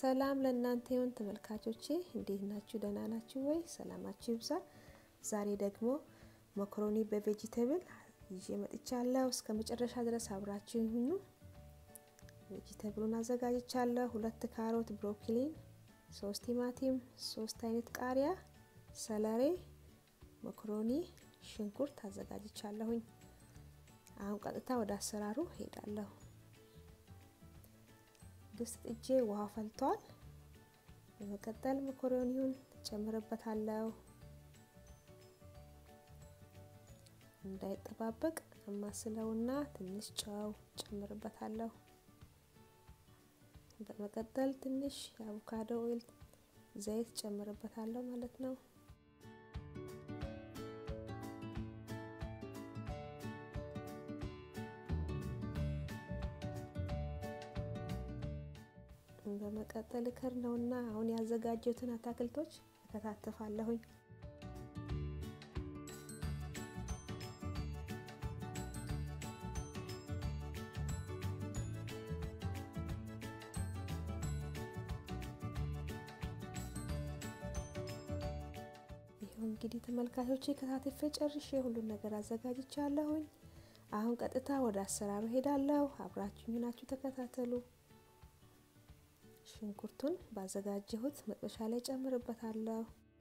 ሰላም ለእናንተ ይሁን ተመልካቾቼ፣ እንዴት ናችሁ? ደህና ናችሁ ወይ? ሰላማችሁ ይብዛ። ዛሬ ደግሞ መኮሮኒ በቬጂቴብል ይዤ መጥቻለሁ። እስከ መጨረሻ ድረስ አብራችሁ ይሁኑ። ቬጂቴብሉን አዘጋጅቻለሁ። ሁለት ካሮት፣ ብሮኮሊን፣ ሶስት ቲማቲም፣ ሶስት አይነት ቃሪያ፣ ሰለሬ፣ መኮሮኒ፣ ሽንኩርት አዘጋጅቻለሁኝ። አሁን ቀጥታ ወደ አሰራሩ ሄዳለሁ። ድስት ጥጄ ውሃ ፈልቷል። በመቀጠል መኮሮኒውን ጨምርበታለሁ። እንዳይጠባበቅ አማስለውና ትንሽ ጨው ጨምርበታለሁ። በመቀጠል ትንሽ የአቮካዶ ኦይል ዘይት ጨምርበታለሁ ማለት ነው። በመቀጠል እከር ነውና አሁን ያዘጋጀሁትን አታክልቶች እከታተፋለሁኝ። ይኸው እንግዲህ ተመልካቾቼ ከታተፌ ጨርሼ ሁሉን ነገር አዘጋጅቻለሁኝ። አሁን ቀጥታ ወደ አሰራሩ ሄዳለሁ። አብራችሁ ናችሁ ተከታተሉ። ሽንኩርቱን ባዘጋጀሁት መጥበሻ ላይ ጨምርበታለሁ።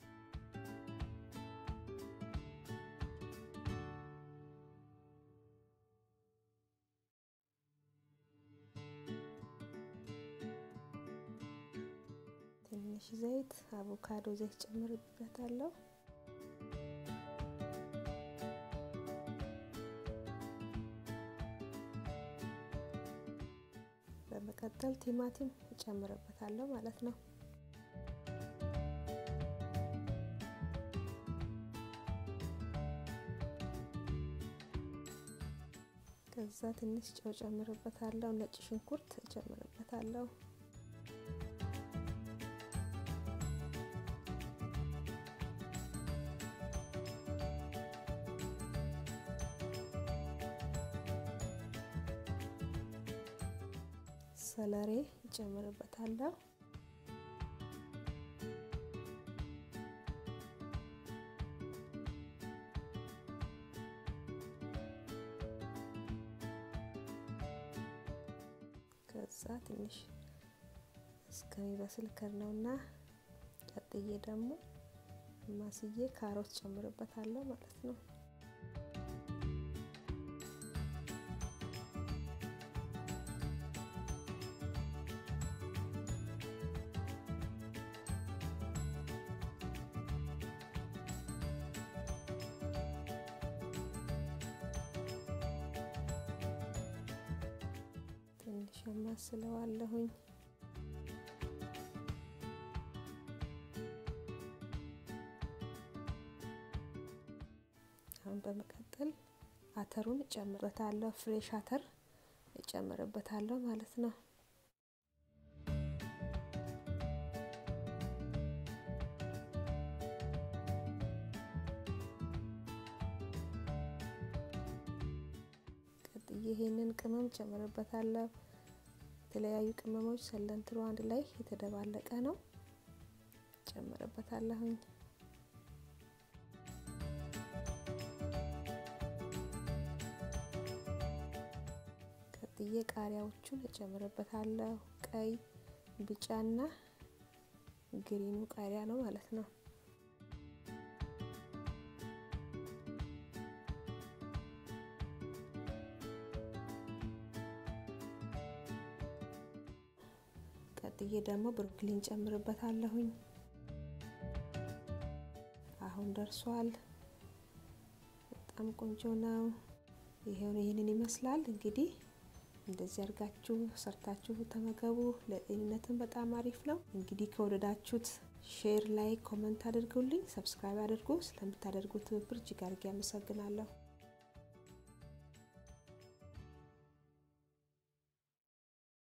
ትንሽ ዘይት፣ አቮካዶ ዘይት ጨምርበታለሁ። በመቀጠል ቲማቲም እጨምርበታለሁ ማለት ነው። ከዛ ትንሽ ጨው ጨምርበታለሁ። ነጭ ሽንኩርት እጨምርበታለሁ። ሰለሬ እጨምርበታለሁ። ከዛ ትንሽ እስከሚበስል ከርነውና ቀጥዬ ደግሞ ማስዬ ካሮት ጨምርበታለሁ ማለት ነው። ትንሽ አማስለዋለሁኝ። አሁን በመቀጠል አተሩን እጨምርበታለሁ። ፍሬሽ አተር እጨምርበታለሁ ማለት ነው። ቀጥዬ ይሄንን ቅመም ጨምርበታለሁ። የተለያዩ ቅመሞች ሰለንትሮ አንድ ላይ የተደባለቀ ነው ጨምርበታለሁኝ። ቀጥዬ ቃሪያዎቹን እጨምርበታለሁ። ቀይ፣ ቢጫና ግሪኑ ቃሪያ ነው ማለት ነው። ቀጥዬ ደግሞ ብሮኮሊን ጨምርበታለሁኝ። አሁን ደርሷል። በጣም ቆንጆ ነው። ይሄውን ይህንን ይመስላል እንግዲህ እንደዚህ አድርጋችሁ ሰርታችሁ ተመገቡ። ለጤንነትም በጣም አሪፍ ነው። እንግዲህ ከወደዳችሁት ሼር፣ ላይክ፣ ኮመንት አድርጉልኝ። ሰብስክራይብ አድርጉ። ስለምታደርጉት ትብብር እጅግ አድርጌ አመሰግናለሁ።